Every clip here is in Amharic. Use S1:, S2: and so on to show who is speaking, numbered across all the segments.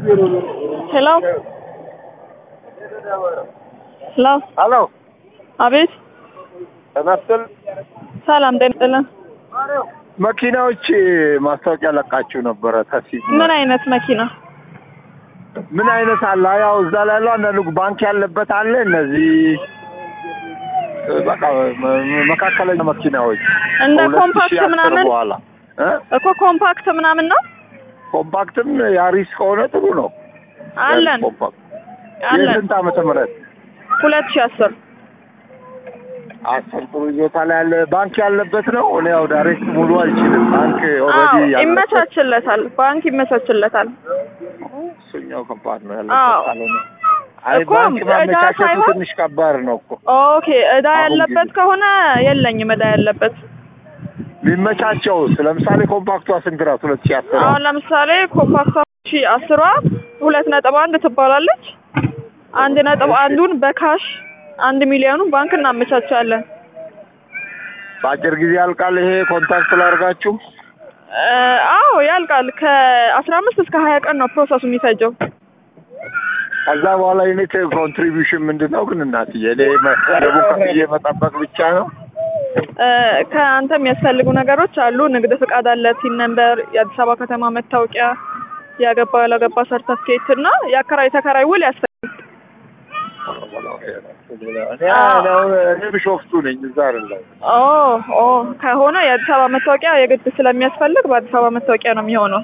S1: ሄሎ ሄሎ
S2: ሄሎ
S1: አቤት
S2: ተመስል
S1: ሰላም ጤና ይስጥልን
S2: መኪናዎች ማስታወቂያ ለቃችሁ ነበረ። ተሲ
S1: ምን አይነት መኪና
S2: ምን አይነት አለ? ያው እዛ ላይ ያለው አንዳንዱ ባንክ ያለበት አለ። እነዚህ በቃ መ- መካከለኛ መኪናዎች
S1: እንደ
S2: ከሁለት
S1: ኮምፓክት
S2: ሺህ አስር
S1: ምናምን?
S2: በኋላ እ?
S1: እኮ ኮምፓክት ምናምን ነው
S2: ኮምፓክትም ያሪስ ከሆነ ጥሩ ነው።
S1: አለን
S2: ያሪስ ኮምፓክት
S1: አለን
S2: የስንት ዓመተ ምህረት
S1: ሁለት ሺህ አስር
S2: አስር ጥሩ ይዞታ ላይ ያለ ባንክ ያለበት ነው። እኔ ያው ዳይሬክት ሙሉ አልችልም። ባንክ
S1: አዎ
S2: ኦልሬዲ ያለበት
S1: ይመቻችለታል ባንክ ይመቻችለታል
S2: እሱኛው ከባድ ነው
S1: አዎ።
S2: ያለበት ካልሆነ አይ
S1: እኮ
S2: ባንክ
S1: ዕዳ
S2: ማመቻቸቱ
S1: ሳይሆን-
S2: ትንሽ ከባድ ነው እኮ
S1: ኦኬ እዳ
S2: አሁን
S1: ያለበት
S2: ጊዜ-
S1: ከሆነ የለኝም እዳ ያለበት
S2: ቢመቻቸውስ ለምሳሌ ኮምፓክቷ ስንት ናት? ሁለት ሺህ አስር
S1: አሁን ለምሳሌ ኮምፓክቷ ሺ አስሯ ሁለት ነጥብ አንድ ትባላለች አንድ ነጥብ አንዱን በካሽ አንድ ሚሊዮኑን ባንክ እናመቻቻለን
S2: በአጭር ጊዜ ያልቃል። ይሄ ኮንታክት ላድርጋችሁ።
S1: እ፣ አዎ ያልቃል ከአስራ አምስት እስከ ሀያ ቀን ነው ፕሮሰሱ የሚፈጀው
S2: ከዛ በኋላ ዩኒት ኮንትሪቢዩሽን ምንድን ነው ግን እናትዬ? እኔ መ- ደቡብ ከፍዬ መጠበቅ ብቻ ነው።
S1: እ፣ ከአንተ የሚያስፈልጉ ነገሮች አሉ ንግድ ፍቃድ አለ ቲን ነምበር የአዲስ አበባ ከተማ መታወቂያ ያገባ ያላገባ ሰርተፍኬት እና የአከራይ ተከራይ ውል ያስፈልጋል
S2: እኔ አሁን እኔ ቢሾፍቱ ነኝ፣ እዛ አይደለም።
S1: ኦ ኦ ከሆነ የአዲስ አበባ መታወቂያ የግድ ስለሚያስፈልግ በአዲስ አበባ መታወቂያ ነው የሚሆነው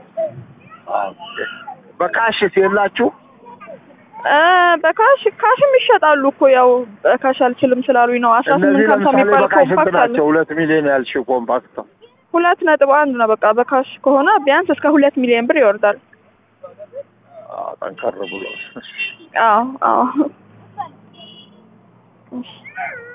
S2: በካሽስ የላችሁ?
S1: እ፣ በካሽ ካሽም ይሸጣሉ እኮ ያው በካሽ አልችልም ስላሉኝ ነው አስራ
S2: እነዚህ
S1: ስምንት ሀምሳ
S2: ለምሳሌ
S1: የሚባል
S2: በካሽ ስንት
S1: ኮምፓክት አለ
S2: ናቸው? ሁለት ሚሊዮን ያልሽው ኮምፓክት
S1: ሁለት ነጥብ አንድ ነው በቃ በካሽ ከሆነ ቢያንስ እስከ ሁለት ሚሊዮን ብር ይወርዳል
S2: አዎ፣ ጠንከር ብሎ
S1: አዎ አዎ